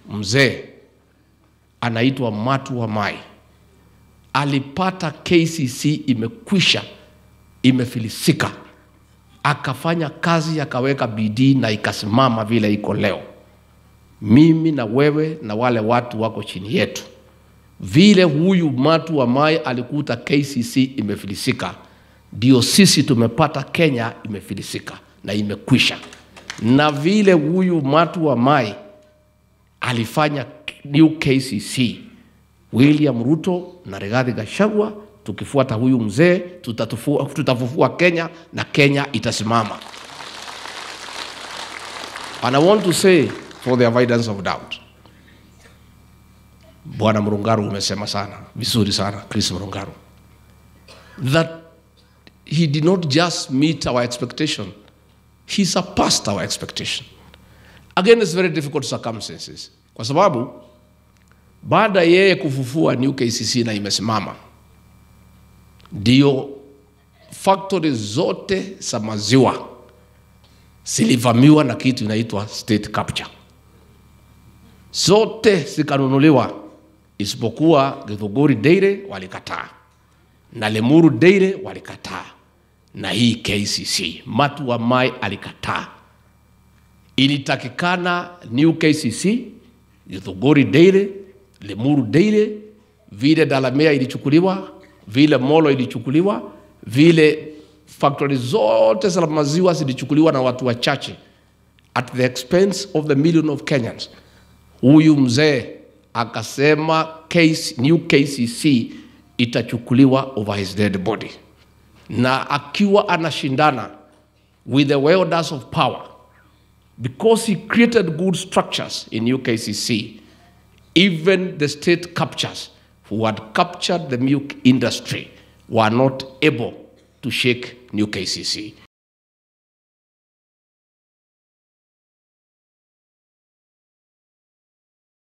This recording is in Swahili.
mzee anaitwa Matu wa Mai alipata KCC imekwisha, imefilisika, akafanya kazi, akaweka bidii na ikasimama vile iko leo. Mimi na wewe na wale watu wako chini yetu, vile huyu Matu wa Mai alikuta KCC imefilisika, ndio sisi tumepata Kenya imefilisika na imekwisha, na vile huyu Matu wa Mai alifanya new KCC William Ruto na Rigathi Gachagua, tukifuata huyu mzee tutatufua- tutafufua Kenya na Kenya itasimama. And I want to say for the avoidance of doubt, Bwana Mrungaru umesema sana vizuri sana, Chris Mrungaru, that he did not just meet our expectation, he surpassed our expectation. Again, it's very difficult circumstances, kwa sababu baada yeye kufufua New KCC na imesimama, ndio factory zote za maziwa zilivamiwa na kitu inaitwa state capture, zote zikanunuliwa isipokuwa Githunguri Dairy walikataa na Lemuru Dairy walikataa na hii KCC. Matu wa Mai alikataa. Ilitakikana New KCC, Githunguri Dairy, Lemuru Dairy, vile Dalamea ilichukuliwa, vile Molo ilichukuliwa, vile factory zote za maziwa zilichukuliwa na watu wachache at the expense of the million of Kenyans. Huyu mzee akasema case, new KCC itachukuliwa over his dead body, na akiwa anashindana with the wielders of power because he created good structures in new KCC, even the state captures who had captured the milk industry were not able to shake new KCC.